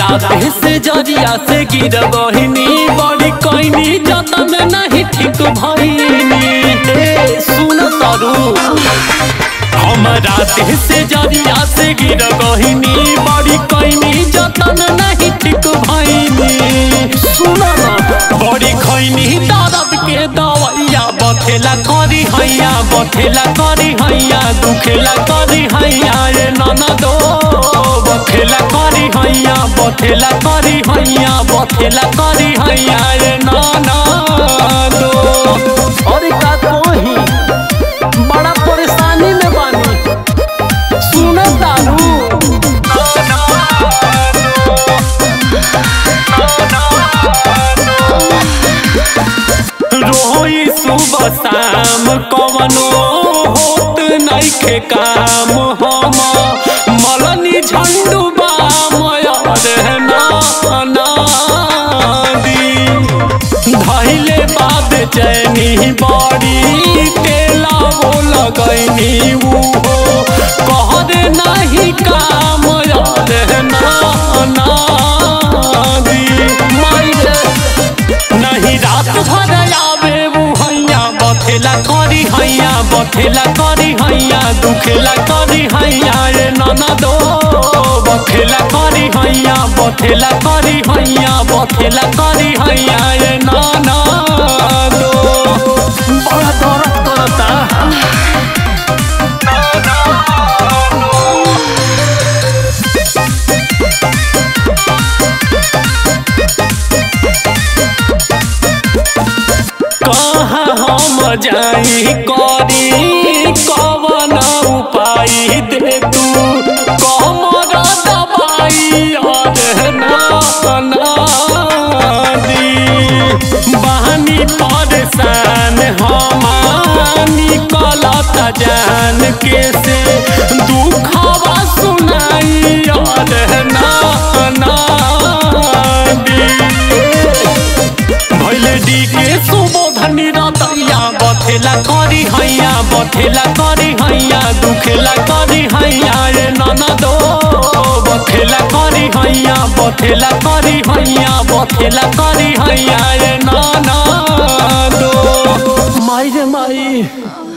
रात से जरिया से गिर बहिनी बड़ी कैनी जतन नहीं ठीक भइनी ए, सुन तारू हम रात से जरिया से गिर बहिनी बड़ी कैनी जतन नहीं ठीक भइनी सुन ना बड़ी खैनी दर्द के दवैया बथेला करी हैया बथेला करी हैया दुखेला करी हैया रे ननदो बथेला करी हैया बथेला करी हैया बथेला करी हैया रे ननदो अरे का कोही बड़ा परेशानी में बानी सुन तारू रोई सुबह शाम कवनो होत नइखे काम हम मलनी झंडू बाम दी धैले बाद चैनी बड़ी तेला वो लगैनी वो कह दे नहीं काम यार ना दी माइले नहीं रात भर आवे वो हैया बथेला करी हैया बथेला करी हैया दुखेला करी हैया रे ननदो बथेला करी हैया बथेला करी हैया बथेला करी हैया रे ननदो बड़ा दर्द करता कहाँ हम जाई करी कवन उपाय दे तू कमर दबाई और ना दी बहनी परेशान हम निकलत जान के से दुखवा सुनाई और ना दी भैले डी के सुबोधनी रतैया बथेला करी हैया बथेला करी हैया दुखेला करी हैया रे ननदो बथेला करी हैया बथेला करी हैया बथेला करी हैया रे ननदो माई रे माई